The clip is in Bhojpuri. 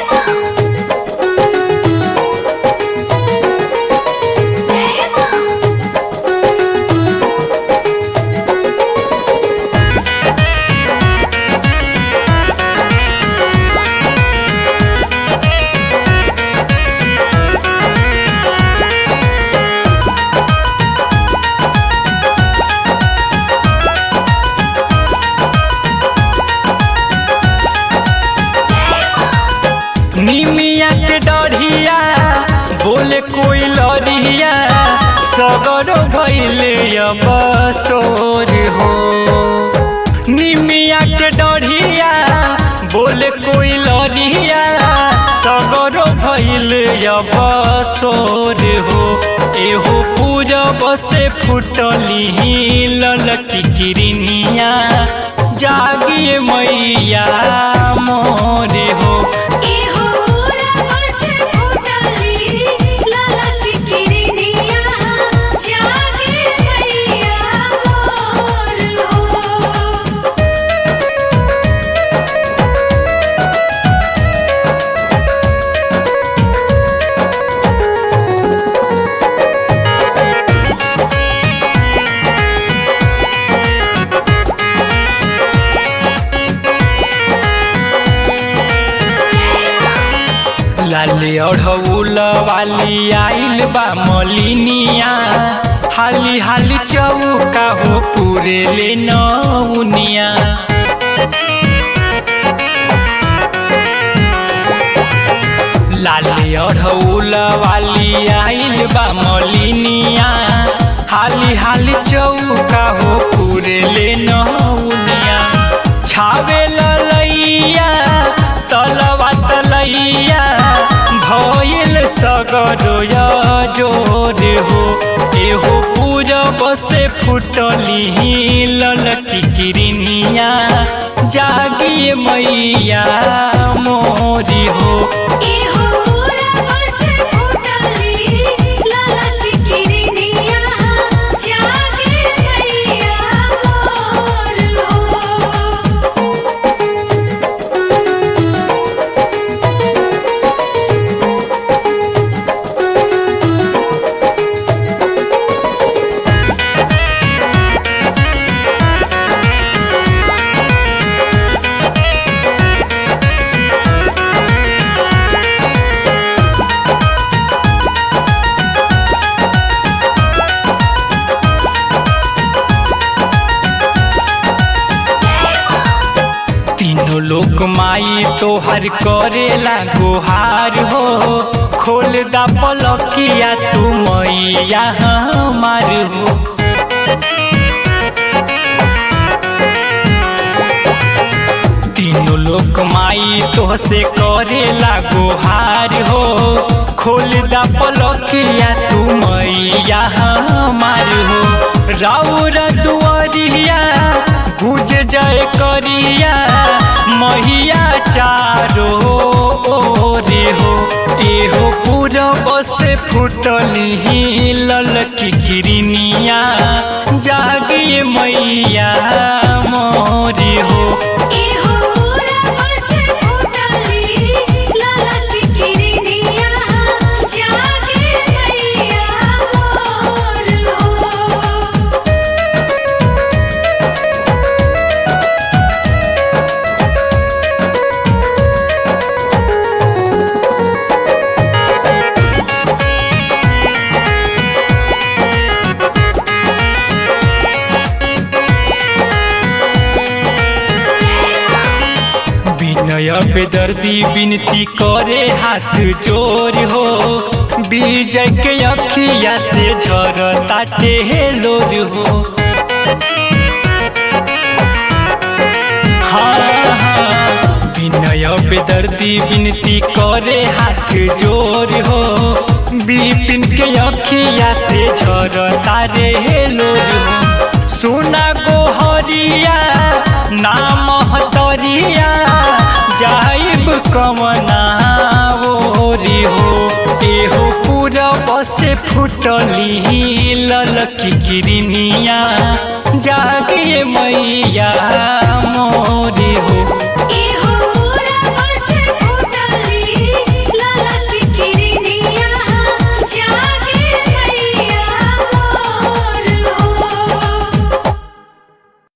निमिया के डढ़िया बोले कोई लड़िया सगरो भैले अब सोर हो निमिया के डढ़िया बोले कोई लड़िया सगरो भैले अब सोर हो एहो पूरब से फुटली ललकी किरनिया जागिए मैया मोरे हो इहो पूरा बसे फुटली ललक किरनिया जागे मैया मोर हो लाले अढ़ौल वाली आइल बा मलिनिया हाली हाली चौका हो पूरे ले नौनिया लाले अढ़ौल वाली आइल बा मलिनिया हाली हाली चौका हो पूरे ले नौनिया छावे ललैया तलवा तलैया भइल सगरो जोर हो एहो पूरब से फुटली ललकी किरनिया जागिए मैया मोरी हो इहो पूरा बसे फुटली ललक किरनिया जागे मैया मोर हो तीनों लोग माई तोहर करेला गुहार हो खोल दा पलकिया तू मैया हमार हो तीनों लोग माई तोहसे करेला गुहार हो खोल दा पलकिया तू मैया हमार हो राउर दुआरिया गुज जय करिया मैया चारो ओरे हो एहो पूरब से फुटली ललकी किरनिया जागिए मैया मोरी हो इहो पूरा बसे फुटली ललक किरनिया जागे मैया मोर हो विनय बेदर्दी विनती करे हाथ जोर हो विजय के अखिया से झरता टेलोर हो हाँ हाँ विनय बेदर्दी विनती करे हाथ जोर हो बिपिन के अखिया से झरता रे लोर हो सोना गोहरिया नाम हतरिया जाइब कमना ओरी हो एहो पूरब से फुटली ललकी किरनिया जागे मैया मोरी हो